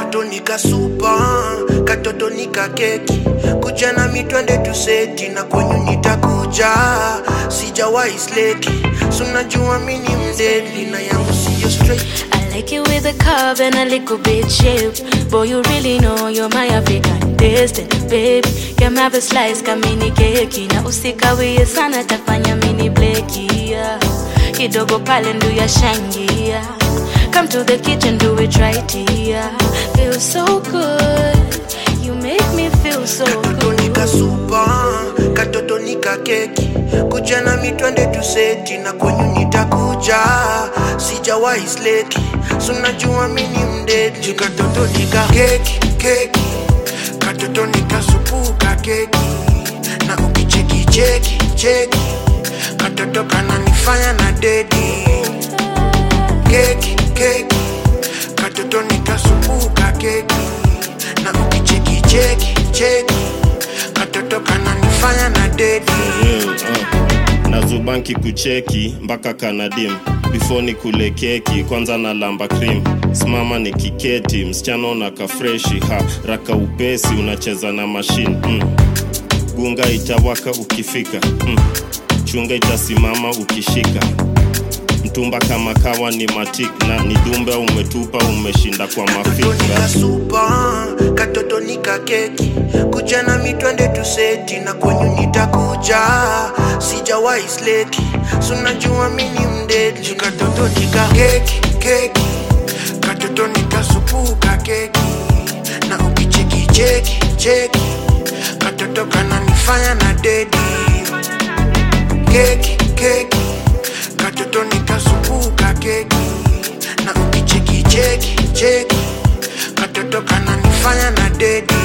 katoto nikasupa katoto nikakeki kuja na mitwende tuseti na kwenyu nitakuja sijawahi sleki sunajua mini mdedli na yangu siyo straight I like it with a curve and a little bit shape. Boy, you really know you're my African destiny, baby. Get my the slice, kamini keki. Na usikawie sana tafanya mini bleki. Yeah. Kidogo pale ndu ya shangia. Come to the kitchen, do it right here. Feel so good. You make me feel so katoto good. nikasupa katoto nikakeki kuja na mitwende tuseti na kwenyu nitakuja sijawahi sleki sunajua mini mdedli katoto nikakeki keki katoto nikasupuka keki na ukicheki cheki cheki katoto kananifanya na dedi keki keki katoto nikasupuka keki na ukicheki cheki cheki katoto kananifanya na dedi real, uh. nazubanki kucheki mpaka kanadim before ni kule keki kwanza na lamba cream simama ni kiketi msichana na kafreshi ha raka upesi unacheza na mashine mm. gunga itawaka ukifika mm. chunga itasimama ukishika mtumba kama kawa ni matik na ni dumbe umetupa umeshinda kwa katoto mafikra nikasupa katoto nikakeki kuja na mitwende tuseti na kwenyu nitakuja sijawahi sleki sunajua mini mdedli katoto nikakeki keki katoto nikasupuka keki na ukicheki cheki cheki katoto kananifanya na dedi keki keki katoto nikasupuka keki na ukicheki cheki cheki katoto kananifanya na dedi